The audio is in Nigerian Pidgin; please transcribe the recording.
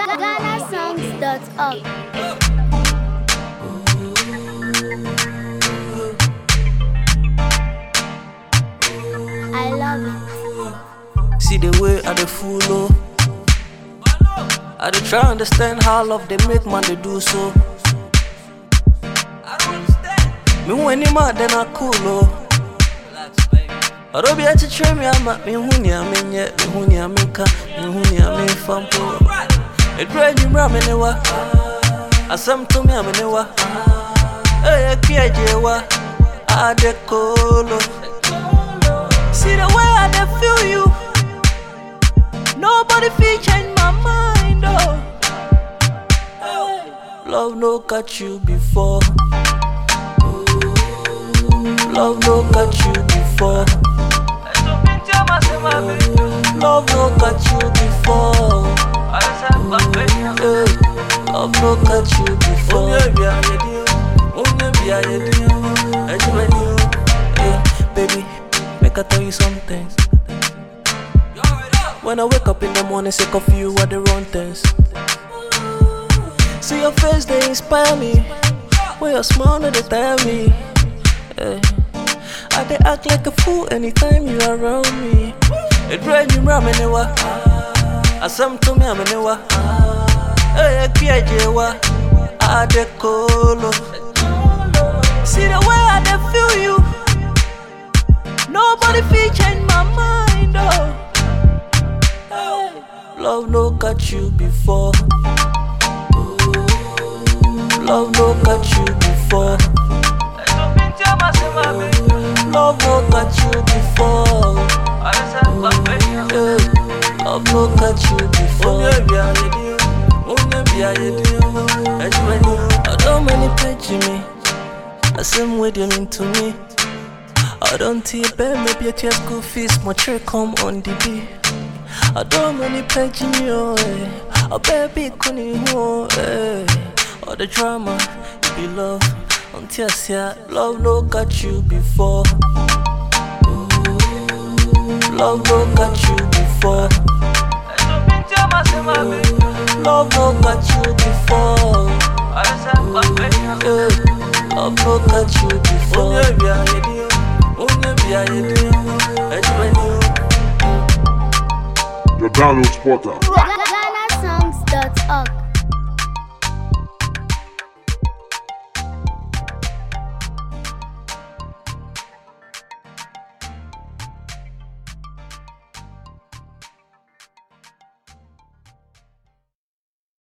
GhanaSongs.org. I love it. See the way I dey fool oh. I dey try understand how love they make man they do so. Me when him mad then I cool oh. Ọ̀rọ̀ bí ẹ ti tẹ́ mi àmà mi hu ni àmì nyẹ mi hu ni àmì nka mi hu ni àmì nfa mpo. Èdúrà ẹ̀nyìnmúra mi ni wa, asẹ́m tó mi àmì ni wa, ẹ̀yẹ kí ẹ̀jẹ̀ wa, adé kóòló. See the way I dey feel you. Nobody fit change my mind, oh. Love no catch you before. Love no catch you before. Love no catch you before. Eh, Love no catch you before. Eh, Baby, make I tell you something. When I wake up in the morning, sick of you are the wrong things. See your face, they inspire me. When your smile, they tell me. Eh. I they act like a fool anytime you around me. It rain you ram anywhere. I some to me I'm anywhere. Hey, I jewa. I de colo. See the way I dey feel you. Nobody fit change my mind, oh. Hey. Love no catch you before. Love no catch you before. Love no catch you before. Yeah. Love no catch you before. I don't many page me. I same way them into me. I don't see bear maybe a school fees, my check come on the day. I don't many page me, oh, eh. A baby couldn't oh, eh. All the drama, it be love. Until I say love no got you before. Love no got you before. Love no got you before. Eh, Love no got you before. The download spotter. GhanaSongs.org.